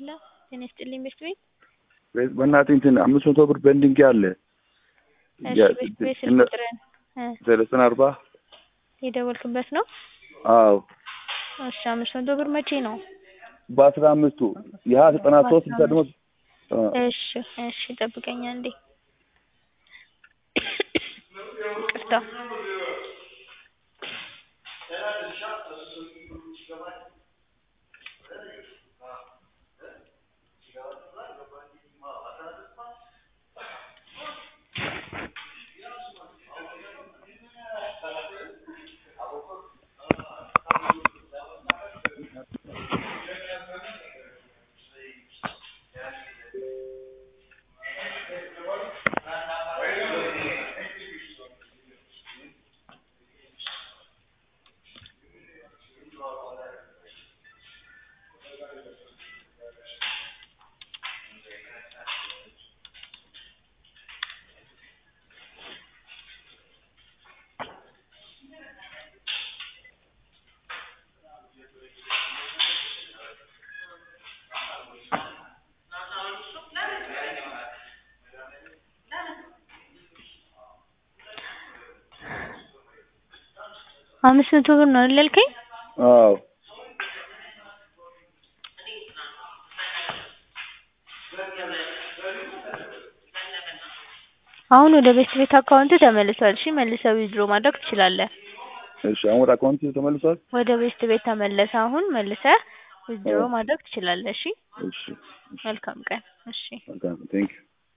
ሄሎ ጤና ይስጥልኝ ቤት ቤት በእናትህ እንትን አምስት መቶ ብር በእንድንጌ አለ እሺ ቤት ቤት ስልክ እነ- ቁጥርን እ ሰለስተን አርባ የደወልክበት ነው? አዎ እሺ አምስት መቶ ብር መቼ ነው? በአስራ አምስቱ ይሀ ዘጠና ሶስት ስልሳ ደግሞ አ፣ እሺ እሺ ጠብቀኝ አንዴ ይቅርታ አምስት መቶ ብር ነው አይደል ያልከኝ? አዎ አሁን ወደ ቤት ቤት አካውንት ተመልሷል። እሺ መልሰህ ዊዝድሮ ማድረግ ትችላለህ። እሺ አሁን ወደ አካውንት ተመልሷል ወደ ቤት ቤት ተመለሰ። አሁን መልሰህ ዊዝድሮ አዎ። ማድረግ ትችላለህ። እሺ እሺ እሺ መልካም ቀን። እሺ መልካም ቴንክ ዩ